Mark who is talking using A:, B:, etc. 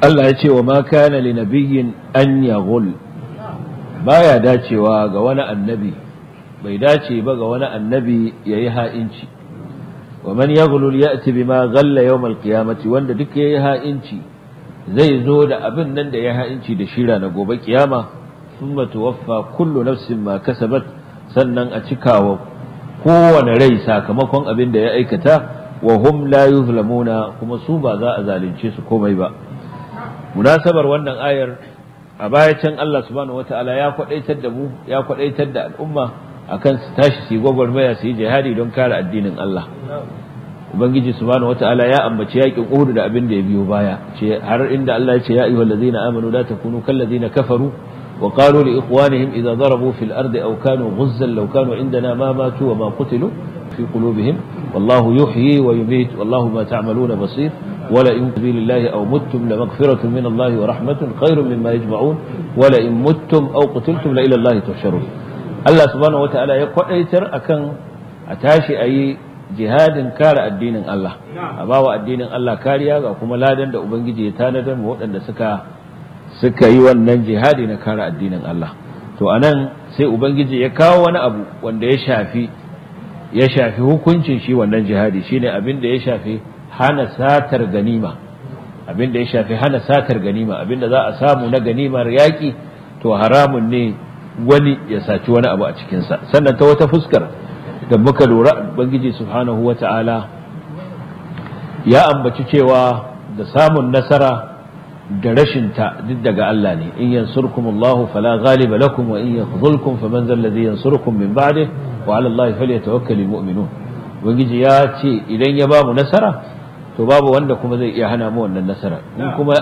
A: Allah ya ce wa ma kana li nabiyyin an yaghul baya dacewa ga wani annabi bai dace ba ga wani annabi yayi ha'inci wa man yaghlul ya'ti bima ghalla yawm al-qiyamati wanda duk yayi ha'inci zai zo da abin nan da ya ha'inci da shira na gobe kiyama thumma tuwaffa kullu nafsin ma kasabat sannan a cikawa kowane rai sakamakon abin da ya aikata wa hum la yuzlamuna kuma su ba za a zalunce su komai ba munasabar wannan ayar a baya can Allah subhanahu wataala ya kwadaitar da mu ya kwadaitar da al'umma akan su tashi su yi gwagwarmaya su yi jihadi don kare addinin Allah ubangiji subhanahu wataala ya ambaci yakin Uhud da abin da ya biyo baya ce har inda Allah ya ce ya ayyuhal ladzina amanu la takunu kal ladzina kafaru wa qalu li ikhwanihim idza darabu fil ardi aw kanu ghuzzan law kanu indana ma matu wa ma qutilu fi qulubihim wallahu yuhyi wa yumiit wallahu ma ta'maluna basir ولئن سبيل الله أو متم لمغفرة من الله ورحمة خير مما يجمعون ولئن متم أو قتلتم لإلى الله تحشرون الله سبحانه وتعالى يقول أيتر أكن أتاشي أي jihadin kare addinin Allah a bawa addinin Allah kariya ga kuma ladan da ubangiji ya tanadar mu waɗanda suka suka yi wannan jihadi na kare addinin Allah to anan sai ubangiji ya kawo wani abu wanda ya shafi ya shafi hukuncin shi wannan jihadi shine abin da ya shafi hana satar ganima abin da ya shafi hana satar ganima abin da za a samu na ganimar yaƙi to haramun ne wani ya saci wani abu a cikinsa sannan ta wata fuskar da muka lura bangiji subhanahu wa ta'ala ya ambaci cewa da samun nasara da rashin ta duk daga Allah ne in yansurkum Allah fala ghaliba lakum wa in yakhzulkum faman zal ladhi yansurukum min ba'dih wa 'ala Allah falyatawakkalul mu'minun bangiji ya ce idan ya ba mu nasara to babu wanda kuma zai iya hana mu wannan nasara in kuma